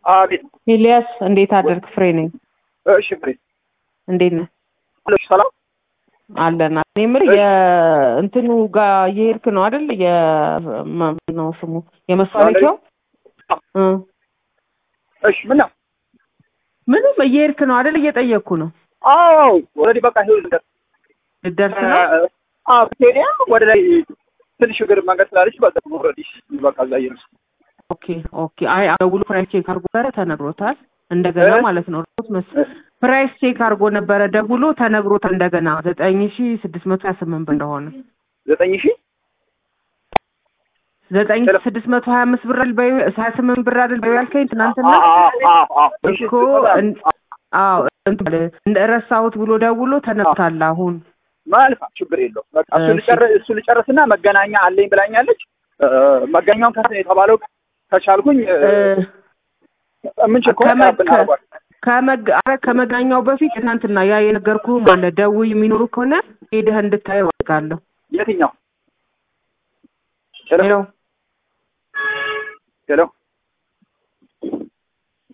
አቤት። ኤልያስ እንዴት አደርክ? ፍሬ ነኝ። እሺ ፍሬ እንዴት ነህ? አለሽ ሰላም አለን። እኔ የምልህ የእንትኑ ጋር እየሄድክ ነው አይደል? የማን ነው ስሙ የመሳለቂያው እ እሺ ምን ነው? ምንም እየሄድክ ነው አይደል? እየጠየቅኩ ነው። አዎ ኦልሬዲ በቃ ይኸው ልደርስ ልደርስ ነው? አዎ ስቴዲያ ወደ ላይ ትንሽ እግር መንገድ ስላለች በቃ ኦልሬዲ በቃ እዛ እየደረስኩ ኦኬ ኦኬ። አይ ደውሎ ፕራይስ ቼክ አድርጎ ነበረ ተነግሮታል። እንደገና እ? ማለት ነው ሮት መስ ፕራይስ ቼክ አድርጎ ነበረ ደውሎ ተነግሮታል። እንደገና ዘጠኝ ሺ ስድስት መቶ ሀያ ስምንት ብር እንደሆነ ዘጠኝ ሺህ ዘጠኝ ሺ ሄሎ። ስድስት መቶ ሀያ አምስት ብር አይደል በይ- ሀያ ስምንት ብር አይደል በይ ያልከኝ ትናንትና እሺ እኮ እን- አዎ እንትን እንደ ረሳሁት ብሎ ደውሎ ተነግሮታል አሁን መልካም ችግር የለውም። በቃ እሱ እሺ። ልጨርስ እሱ ልጨርስና መገናኛ አለኝ ብላኛለች። እ፣ መገናኛውን ከስ የተባለው ከቻልኩኝ እ፣ እ፣ የምንችል ከሆነ ከመ- ብናደርጓል። ከመግ ኧረ ከመገናኛው በፊት ትናንትና ያ የነገርኩህ ማለት ደውይ የሚኖሩ ከሆነ ሄደህ እንድታየው አድርጋለሁ። የትኛው ሄሎ ሄሎ ሄሎ